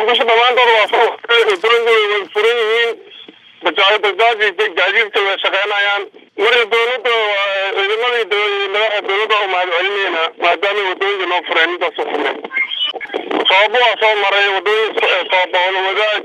muqdisho dhammaantood waa soo wadooyinka way furan yihiin bajaajbajaaj gaadiidka way shaqeynayaan marka dowladda ciidamadii madaxa dowladda u mahad celinayna maadaama wadooyinka noo fureen intaas u fureen sababo waa soo maray wadooyin sooboolo wadaaj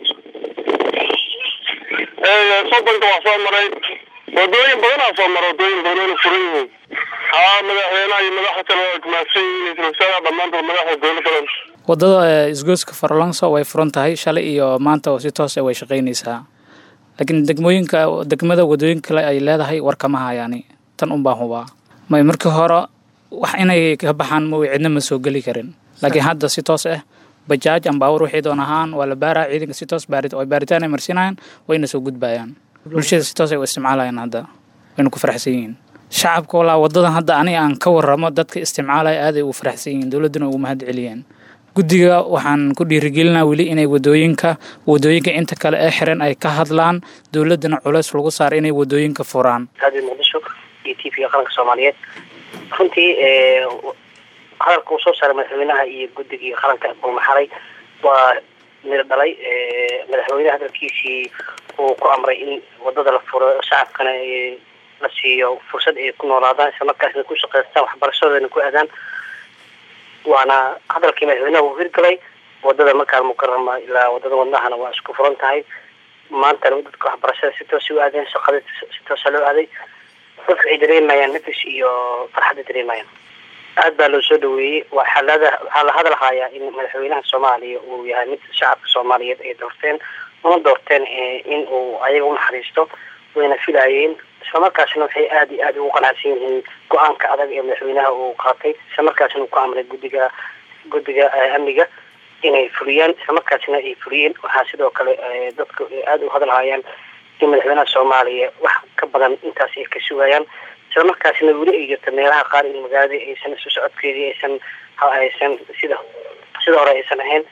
soddonka waa soo maray wadooyin badanaa soo mara wadooyin badanona furan yihiin haa madaxweynaha iyo madaxa kale waa kumaadsan yihiin isla wasaaraha dhammaantood madaxa dowladda wadada isgoyska farolonso way furan tahay shalay iyo maanta oo si toos way shaqeynaysaa laakiin degmooyinka degmada wadooyin kale ay leedahay war kama hayaani tan un baan hubaa may markii hore wax inay ka baxaan ma cidna ma soo geli karin laakiin hadda si toos ah bajaaj ambaawur wixii doon ahaan waa la baaraa ciidanka si toos baarid oo baaritaan ay marsinayaan wayna soo gudbayaan bulshada si toos ay u isticmaalayaan hadda wayna ku faraxsan yihiin shacabka walaa wadadan hadda aniga aan ka waramo dadka isticmaalaya aaday ugu faraxsan yihiin dowladduna ugu mahad celiyeen guddiga waxaan ku dhiirigelinaa weli inay wadooyinka wadooyinka inta kale ee xiran ay ka hadlaan dowladdana culeys lagu saaro inay wadooyinka furaan raadiyo muqdisho iyo t v-ga qaranka soomaaliyeed runtii hadalka uu soo saaray madaxweynaha iyo guddigii qaranka buumaxalay waa mid dhalay madaxweyneha hadalkiisii uu ku amray in wadada la furo shacabkana la siiyo fursad ay ku noolaadaan isla markaasna ku shaqaystaan waxbarashadoodana ku aadaan waana hadalkii madaxweynaha uu hirgalay wadada markaa mukarama ilaa wadada wadnahana waa isku furan tahay maantana dadka waxbarashada si toosa u aadeen shaqada si toosa loo aaday dadka ay dareemayaan nafis iyo farxadda dareemayaan aad baa loo soo dhaweeyey waxaa lada waxaa la hadal hayaa in madaxweynaha soomaaliya uu yahay mid shacabka soomaaliyeed ay doorteen una doorteen in uu ayaga unaxariisto wayna filaayeen islamarkaasna waxay aada iyo aada ugu qanacsan yihiin go-aanka adag ee madaxweynaha uu qaatay islamarkaasna uu ku amray guddiga guddiga amniga inay fuliyaan islamarkaasna ay fuliyeen waxaa sidoo kale dadka aada u hadalhayaan in madaxweynaha soomaaliya wax ka badan intaas ay ka sugayaan isla markaasna weli ay jirta meelaha qaar in magaalada aysan isu socodkeedii aysan aysan sida sida hore aysan ahayn